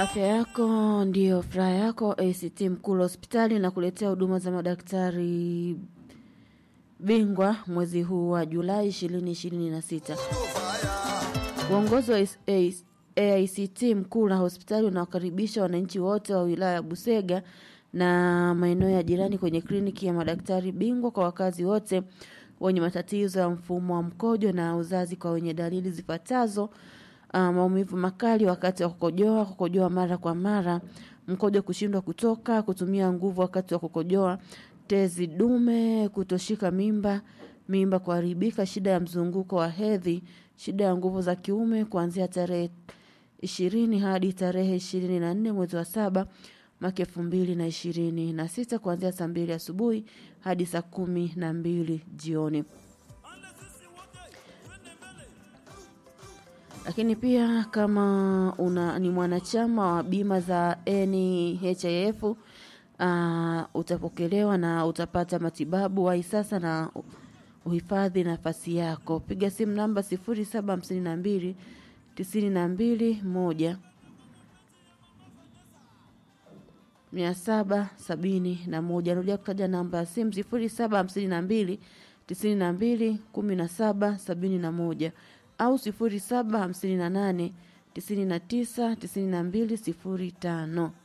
Afya yako ndiyo furaha yako. ACT Mkulu hospitali na kuletea huduma za madaktari bingwa mwezi huu wa Julai 2026. Uongozi wa AICT Mkula hospitali unawakaribisha wananchi wote wa wilaya ya Busega na maeneo ya jirani kwenye kliniki ya madaktari bingwa kwa wakazi wote wenye matatizo ya mfumo wa mkojo na uzazi kwa wenye dalili zifuatazo: uh, maumivu makali wakati wa kukojoa, kukojoa mara kwa mara, mkojo kushindwa kutoka, kutumia nguvu wakati wa kukojoa, tezi dume, kutoshika mimba, mimba kuharibika, shida ya mzunguko wa hedhi, shida ya nguvu za kiume kuanzia tarehe ishirini hadi tarehe ishirini na nne mwezi wa saba mwaka elfu mbili na ishirini na sita kuanzia saa mbili asubuhi hadi saa kumi na mbili jioni. Lakini pia kama una ni mwanachama wa bima za NHIF uh, utapokelewa na utapata matibabu wahi sasa na uhifadhi nafasi yako. Piga simu namba sifuri saba hamsini na mbili tisini na mbili moja mia saba sabini na moja. Narudia kutaja namba ya simu sifuri saba hamsini na mbili tisini na mbili kumi na saba sabini na moja au sifuri saba hamsini na nane tisini na tisa tisini na mbili sifuri tano.